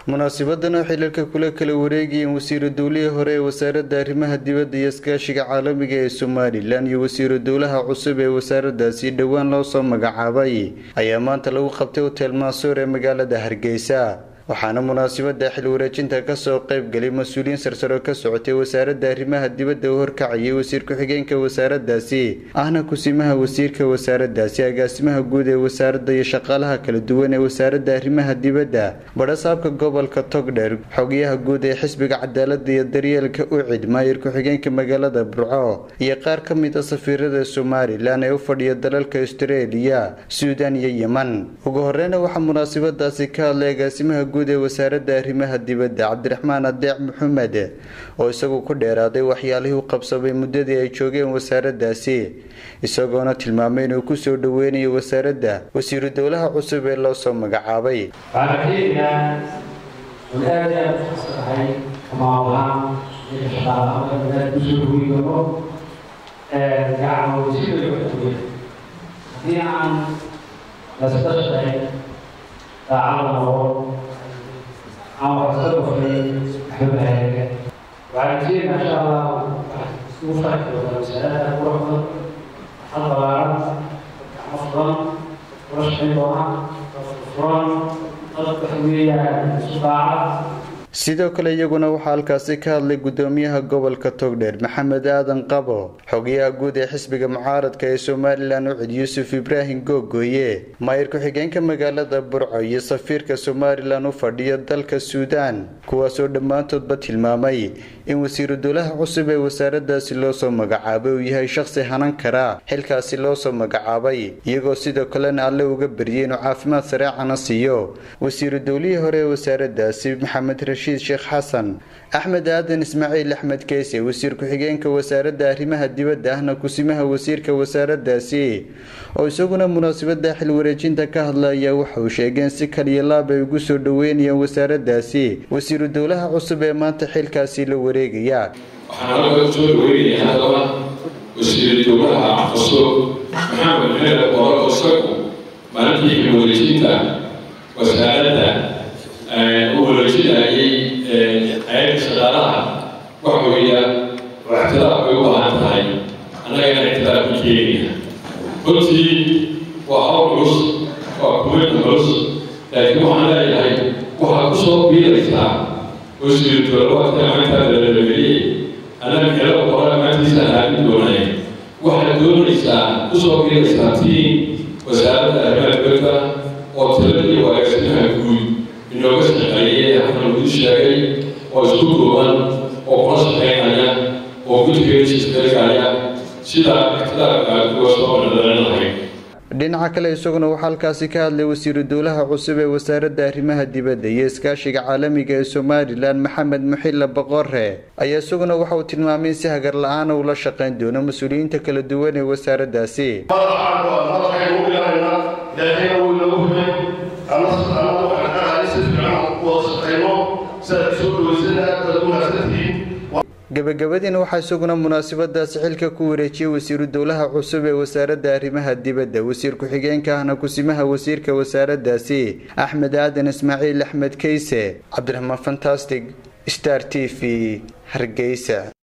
munaasabadan oo xilalka kula kala wareegayeen wasiiru dowlihii hore ee wasaaradda arrimaha dibadda iyo iskaashiga caalamiga ee somalilan iyo wasiiru dowlaha cusub ee wasaaradaasi dhowaan loo soo magacaabay ayaa maanta lagu qabtay hotel maasuur ee magaalada hargeysa waxaana munaasabada xil wareejinta kasoo qeybgalay mas-uuliyiin sarsaro ka socotay wasaaradda arrimaha dibadda u horkacayay wasiir ku-xigeenka wasaaradaasi ahna kusimaha wasiirka wasaaradaasi agaasimaha guud ee wasaaradda iyo shaqaalaha kala duwan ee wasaaradda arrimaha dibadda badhasaabka gobolka togdher xogayaha guud ee xisbiga cadaalada iyo daryeelka ucid maayir ku-xigeenka magaalada burco iyo qaar ka mid a safiirada somalilan ee u fadhiya dalalka australia suudan iyo yeman ugu horeyna waxaa munaasabadaasi ka hadlay agaasimaha guud ee wasaaradda arrimaha dibadda cabdiraxmaan adeec maxamed oo isagu ku dheeraaday waxyaalihii u qabsamay muddadii ay joogeen wasaaraddaasi isagoona tilmaamay inuu kusoo dhoweynayo wasaaradda wasiiru dowlaha cusub ee loo soo magacaabay ama waxsoo kordhay xubahaaga waxaan jeeda insha allah isku farxi doonaa wasaarada quruxda xal balaaran gacmo furan kula shaqayn doona furan dad waxa weeyaan isu daacad sidoo kale iyaguna waxaa halkaasi ka hadlay gudoomiyaha gobolka togdheer maxamed aadan qabo xogayaha guud ee xisbiga mucaaradka ee somalilan ucid yuusuf ibraahim googooye maayir ku-xigeenka magaalada burco iyo safiirka somalilan u fadhiya dalka suudaan kuwaasoo dhammaantoodba tilmaamay in wasiiru dowlaha cusub ee wasaaradaasi loo soo magacaabay uu yahay shaqsi hanan kara xilkaasi loo soo magacaabay iyagoo sidoo kalena alle uga baryay inuu caafimaad sareecana siiyo wasiiru dowlihii hore ee wasaaradaasi maxamed rashiid sheekh xasan axmed aadan ismaaciil axmed keese wasiir ku-xigeenka wasaaradda arrimaha dibadda ahna kusimaha wasiirka wasaaradaasi oo isaguna munaasabada xil wareejinta ka hadlaya waxa uu sheegeen si kaliya laab ay ugu soo dhoweynayaan wasaaradaasi wasiiru dowlaha cusub ee maanta xilkaasi la wareegaya waxaan halka soo dhaweynayaa haddaba wasiiru dowlaha cusub maxamed xeele booro isagu maalintii xil wareejinta wasaaradda u wareejinayay ayagga shaqaalaha waxa weeya oo ictiraaf bay u baahan tahay annagana ictiraaf ku keenaya runtii waa hawl culus waa kuweyna culus laakiin waxaan leeyahay waxaad ku soo biiraysaa wasiiru dowlawaadka maantaada lalageliyey annaga kale qora maantiisa haalin doonay waxaad doonaysaa ku soo biiraysaa tiin wasaaradda arrimaha dibadda oo tiradii wagaagsimaha guud inooga shaqeeyey halkan lagu sheegay oo isku duuban oo kula shaqeynaya oo guddigeeda isbeegaya sida ictidaarka kuwa soo dhadhalan lahayd dhinaca kale isaguna waxaa halkaasi ka hadlay wasiiru dowlaha cusub ee wasaaradda arrimaha dibadda iyo iskaashiga caalamiga ee somalilan maxamed muxilla boqore ayaa isaguna waxa uu tilmaamay in si hagar la-aana ula shaqeyn doono mas-uuliyiinta kala duwan ee wasaaraddaasi gabagabadiina waxaa isaguna munaasabadaasi xilka ku wareejiyey wasiiru dowlaha cusub ee wasaaradda arrimaha dibadda wasiir ku-xigeenka ahna kusimaha wasiirka wasaaraddaasi axmed aadan ismaaciil axmed keyse cabdiraxmaan fantastic star t v hargeysa